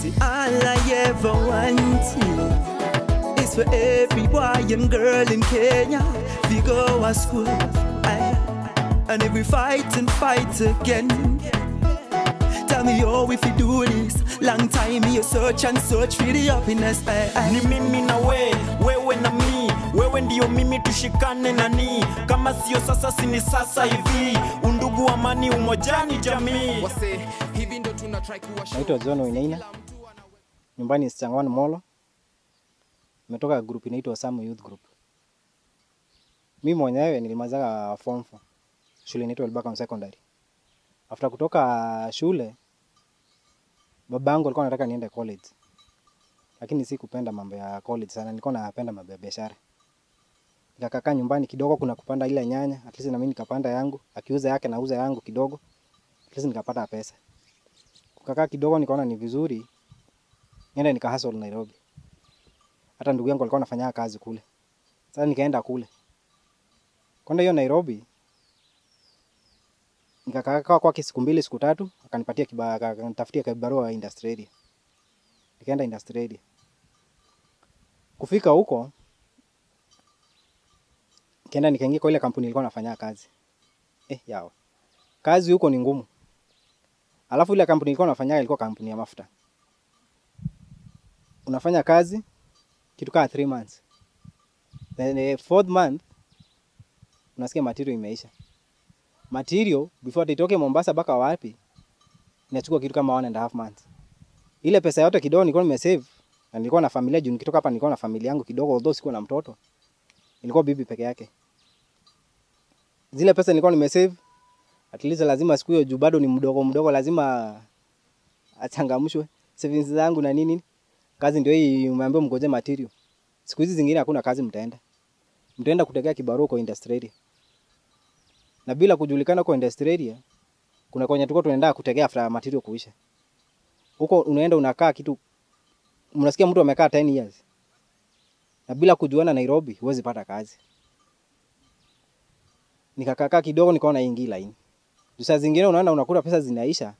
See, all I ever wanted is for every boy and girl in Kenya to go to school. Aye. And if we fight and fight again, tell me how if you do this. Long time you search and search for the happiness. Aye, aye. ni mimi na we wewe na mi wewe ndio mimi tushikane nani kama sio sasa sini sasa hivi undugu amani umojani jamii wase hivi ndo tuna try kuwashow Naitwa John Wainaina, nyumbani Sichangwan Molo. Nimetoka group inaitwa Samu Youth Group. Mimi mwenyewe nilimalizaga form 4 shule inaitwa Elbagon Secondary. After kutoka shule, babangu alikuwa anataka niende college, lakini si kupenda mambo ya college sana, nilikuwa napenda mambo ya biashara. Nikakaa nyumbani kidogo, kuna kupanda ile nyanya, at least na mimi nikapanda yangu, akiuza yake nauza yangu kidogo, at least nikapata pesa kukakaa kidogo nikaona ni vizuri niende nika hustle Nairobi. Hata ndugu yangu alikuwa anafanya kazi kule. Sasa nikaenda kule. Kwenda hiyo Nairobi nikakaa kwake siku mbili siku tatu, akanipatia kiba, akanitafutia kibarua industry area. Nikaenda industry area. Kufika huko nikaenda nikaingia kwa ile kampuni nilikuwa nafanya kazi. Eh, yao. Kazi huko ni ngumu. Alafu ile kampuni nilikuwa nafanya ilikuwa kampuni ya mafuta. Unafanya kazi kitu kama 3 months. Then the fourth month unasikia material imeisha. Material before hata itoke Mombasa mpaka wapi inachukua kitu kama one and a half months. Ile pesa yote kidogo nilikuwa nimesave na nilikuwa na familia juu nikitoka hapa nilikuwa na familia yangu kidogo although sikuwa na mtoto. Ilikuwa bibi peke yake. Zile pesa nilikuwa nimesave at least lazima siku hiyo juu bado ni mdogo mdogo, lazima achangamshwe savings zangu na nini. Kazi ndio hii, umeambiwa mgoje material. Siku hizi zingine hakuna kazi, mtaenda mtaenda kutegea kibarua kwa industry area, na bila kujulikana kwa industry area, kuna kwenye tulikuwa tunaenda kutegea after material kuisha. Huko unaenda unakaa kitu, mnasikia mtu amekaa 10 years na bila kujuana Nairobi, huwezi pata kazi. Nikakaa kidogo, nikaona hii ingii line Juu saa zingine unaenda unakuta pesa zinaisha,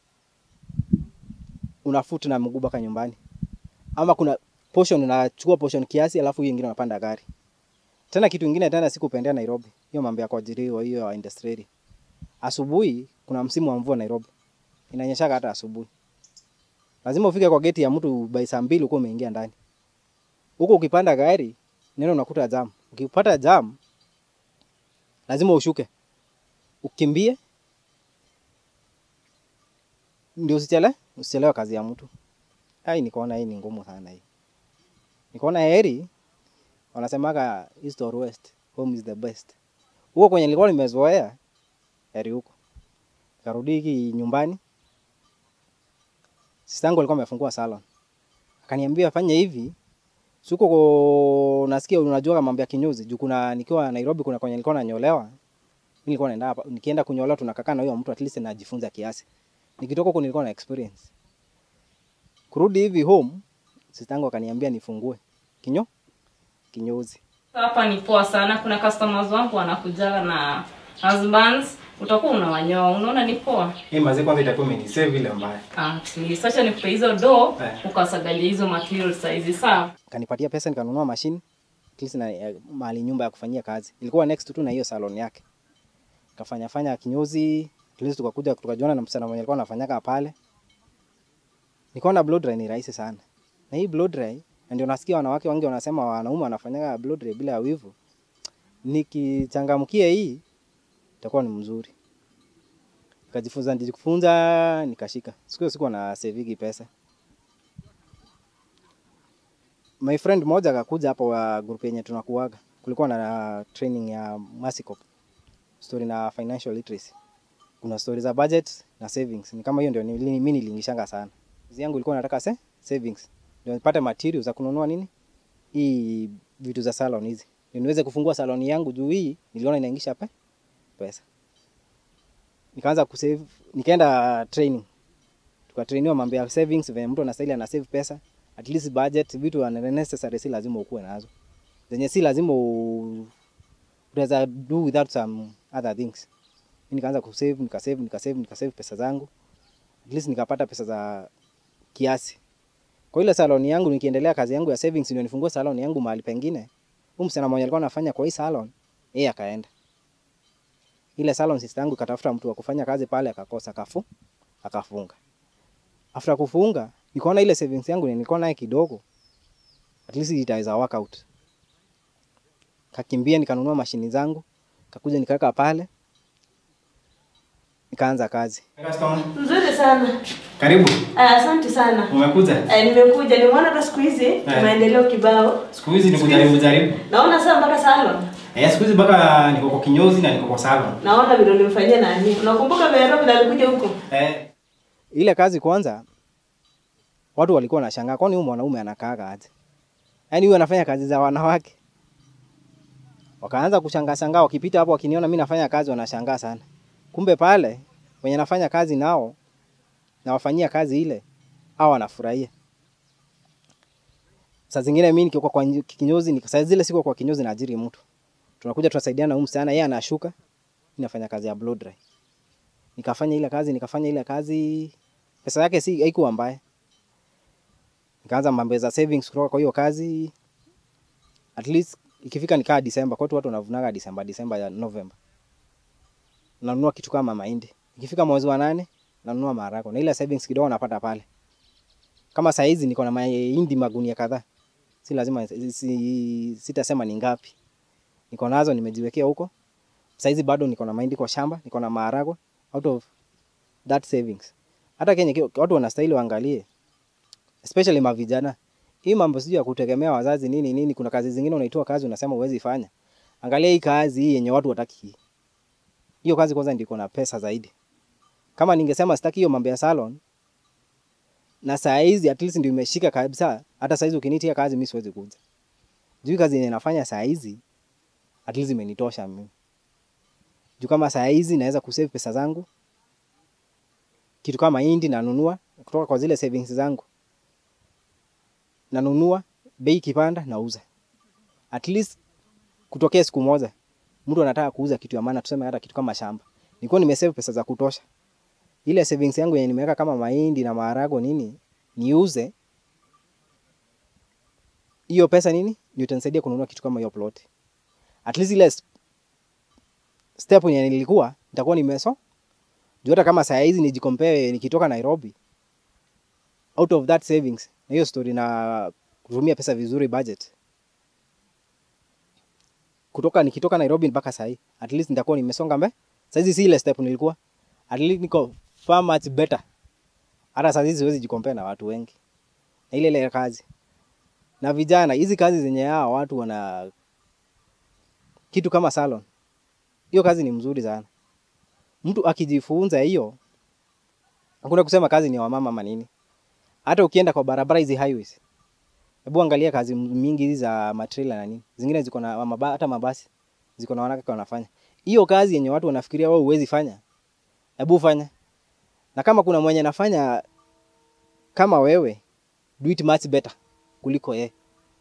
unafuta na mguu mpaka nyumbani, ama kuna portion unachukua portion kiasi, alafu hiyo ingine unapanda gari. Tena kitu ingine tena sikupendea Nairobi, hiyo mambo ya kuajiriwa hiyo ya industry. Asubuhi kuna msimu wa mvua Nairobi, inanyeshaga hata asubuhi. Lazima ufike kwa geti ya mtu by saa mbili uko umeingia ndani. Huko ukipanda gari neno unakuta jam. Ukipata jam lazima ushuke ukimbie ndio usichele usichelewe kazi ya mtu. Ai, nikaona hii ni ngumu sana hii. Nikaona heri wanasemaga east or west, home is the best. Huko kwenye nilikuwa nimezoea heri huko. Karudi hiki nyumbani. Sistangu alikuwa amefungua salon. Akaniambia fanya hivi. Suko ko nasikia unajua mambo ya kinyozi. Juu kuna nikiwa Nairobi kuna kwenye nilikuwa nanyolewa. Mimi nilikuwa naenda hapa nikienda kunyolewa tunakaa na huyo mtu at least najifunza kiasi. Nikitoka huko nilikuwa na experience. Kurudi hivi home, sistangu akaniambia nifungue kinyo kinyozi. Hapa ni poa sana. Kuna customers wangu wanakujaga na husbands, utakuwa unawanyoa. Unaona ni poa. Hii mazee kwanza itakuwa imenisave ile mbaya. At least acha nikupe hizo do Eh. ukasagalia hizo material size sawa. Kanipatia pesa nikanunua mashine at least na eh, mahali nyumba ya kufanyia kazi. Ilikuwa next tu na hiyo salon yake. Kafanya fanya kinyozi, at least tukakuja tukajiona na msichana mwenye alikuwa anafanyaga pale. Nikaona blow dry ni rahisi sana. Na hii blow dry na ndio nasikia wanawake wengi wanasema wanaume wanafanyaga blow dry bila wivu. Nikichangamkia hii itakuwa ni mzuri. Nikajifunza nilijifunza nikashika. Siku hiyo sikuwa na savigi pesa. My friend mmoja akakuja hapo wa group yenye tunakuaga. Kulikuwa na training ya Masicop. Story na financial literacy. Kuna story za budget na savings. Ni kama hiyo ndio nili- mimi niliingishanga sana. Kazi yangu ilikuwa nataka se savings. Ndio nipate materials za kununua nini? Hii vitu za salon hizi. Ndio niweze kufungua salon yangu juu hii niliona inaingisha pe pesa. Nikaanza kusave, nikaenda training. Tukatrainiwa mambo ya savings, venye mtu anastahili ana save pesa at least budget, vitu are necessary, si lazima ukuwe nazo, zenye si lazima u- unaweza do without some other things. Mimi nikaanza kusave, nikasave, nikasave, nikasave pesa zangu, at least nikapata pesa za kiasi Kwa ile salon yangu nikiendelea kazi yangu ya savings ndio nifungue salon yangu mahali pengine. Huyu msichana mmoja alikuwa anafanya kwa hii salon, yeye akaenda. Ile salon sister yangu ikatafuta mtu wa kufanya kazi pale akakosa kafu akafunga. After kufunga, nikaona ile savings yangu nilikuwa naye kidogo. At least itaweza work out. Kakimbia nikanunua mashini zangu, kakuja nikaweka pale. Nikaanza kazi. Nzuri sana. Karibu. Ah, Asante sana. Umekuja? Eh, nimekuja nimeona hata siku hizi maendeleo kibao. Siku hizi ni kujaribu jaribu. Naona sasa mpaka salon. Eh, siku hizi mpaka niko kwa kinyozi na niko kwa salon. Naona vile ulimfanyia nani. Unakumbuka Vero vile alikuja huko? Eh, ile kazi kwanza watu walikuwa wanashangaa kwani huyu mwanaume anakaaga aje? Yaani huyu anafanya kazi za wanawake. Wakaanza kushangaa shangaa wakipita hapo wakiniona mimi nafanya kazi wanashangaa sana. Kumbe pale wenye nafanya kazi nao na wafanyia kazi ile hao wanafurahia. Saa zingine mimi nikiwa kwa nyi- kinyozi ni saa zile siko kwa kinyozi naajiri mtu. Tunakuja tunasaidiana na huyu msichana yeye anashuka, mimi nafanya kazi ya blow dry. Nikafanya ile kazi, nikafanya ile kazi. Pesa yake si haikuwa mbaya. Nikaanza mambo za savings kutoka kwa hiyo kazi. At least ikifika nikaa Disemba, kwa watu wanavunaga Disemba, Disemba ya November. Nanunua kitu kama mahindi. Ikifika mwezi wa nane, nanunua maharagwe. Na ile savings kidogo napata pale. Kama saa hizi niko na mahindi magunia kadhaa. Si lazima si, sitasema ni ngapi. Niko nazo nimejiwekea huko. Saa hizi bado niko na mahindi kwa shamba, niko na maharagwe out of that savings. Hata Kenya ki- watu wanastahili waangalie, especially mavijana. Hii mambo sijui ya kutegemea wazazi nini nini, kuna kazi zingine unaitoa kazi unasema huwezi fanya. Angalia hii kazi hii yenye watu wataki. Hiyo kazi kwanza ndio iko na pesa zaidi. Kama ningesema sitaki hiyo mambo ya salon na saa hizi at least ndio imeshika kabisa, hata saa hizi ukinitia kazi mimi siwezi kuja. Juu kazi yenye nafanya saa hizi at least imenitosha mimi. Juu kama saa hizi naweza kusave pesa zangu kitu kama mahindi nanunua kutoka kwa zile savings zangu, nanunua, bei ikipanda nauza. At least kutokea siku moja mtu anataka kuuza kitu ya maana, tuseme hata kitu kama shamba, nilikuwa nimesave pesa za kutosha. Ile savings yangu yenye nimeweka kama mahindi na maharagwe nini, niuze hiyo pesa nini, ndio itanisaidia kununua kitu kama hiyo plot. At least ile s- step yenye nilikuwa nitakuwa nimeso juu hata kama saa hizi nijicompare nikitoka Nairobi out of that savings na hiyo story na kutumia pesa vizuri budget kutoka nikitoka Nairobi mpaka saa hii at least nitakuwa nimesonga mbe saa hizi si ile step nilikuwa at least niko far much better hata saa hizi siwezi jicompare na watu wengi na ile ile kazi na vijana hizi kazi zenye hao watu wana kitu kama salon hiyo kazi ni mzuri sana mtu akijifunza hiyo, hakuna kusema kazi ni ya wamama ama nini. Hata ukienda kwa barabara hizi highways, hebu angalia kazi mingi hizi za matrela na nini, zingine ziko na maba, hata mabasi ziko na wanawake wanafanya hiyo kazi yenye watu wanafikiria wewe huwezi fanya, hebu fanya. Na kama kuna mwenye anafanya kama wewe, do it much better kuliko yeye,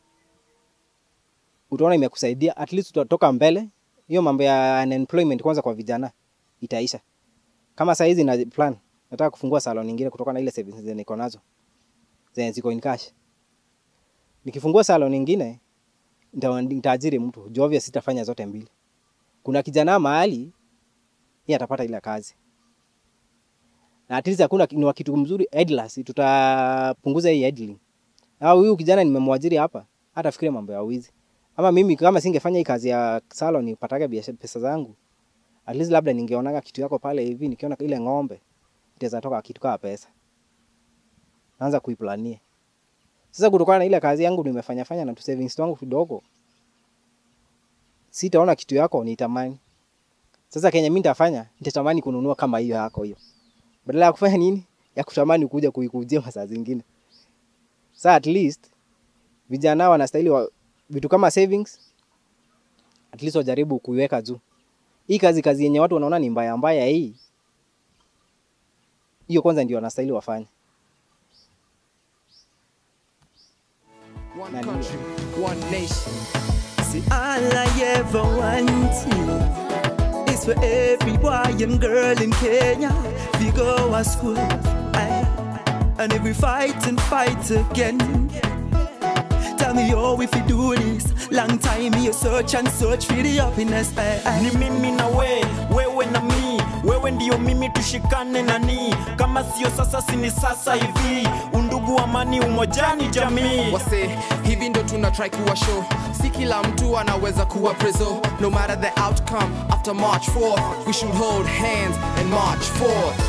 utaona imekusaidia, at least utatoka mbele. Hiyo mambo ya unemployment kwanza kwa vijana itaisha. Kama saa hizi na plan nataka kufungua salon nyingine kutoka na ile savings zenye niko nazo zenye ziko in cash. Nikifungua salon nyingine nita- nitaajiri mtu, juu obvious sitafanya zote mbili. Kuna kijana mahali yeye atapata ile kazi na at least hakuna ni wa kitu mzuri idlers, tutapunguza hii idling. Au huyu kijana nimemwajiri hapa, hata fikiria mambo ya wizi. Ama mimi kama singefanya hii kazi ya salon nipataga biashara pesa zangu, at least labda ningeonaga kitu yako pale hivi, nikiona ile ng'ombe itaweza toka kitu kama pesa, naanza kuiplania sasa. Kutokana na ile kazi yangu nimefanya fanya na tu savings wangu kidogo, sitaona kitu yako nitamani. Sasa kenye mimi nitafanya, nitatamani kununua kama hiyo yako hiyo, badala ya kufanya nini, ya kutamani kuja kuikujia masaa zingine. Sasa at least vijana wanastahili wa, vitu kama savings at least wajaribu kuiweka juu hii kazi kazi yenye watu wanaona ni mbaya mbaya hii hiyo kwanza ndio wanastahili wafanye One Nani? country, one nation. See, all I ever wanted is for every boy and girl in Kenya to go to school. Aye. And if we fight and fight again. Tell me, oh, if you do this, long time you search and search for the happiness. eh, eh. ni mimi na we wewe na mi wewe ndio mimi tushikane nani kama sio sasa sini sasa hivi undugu amani umojani jamii wase hivi ndo tuna try kuwa show si kila mtu anaweza kuwa preso no matter the outcome after march 4th we should hold hands and march forth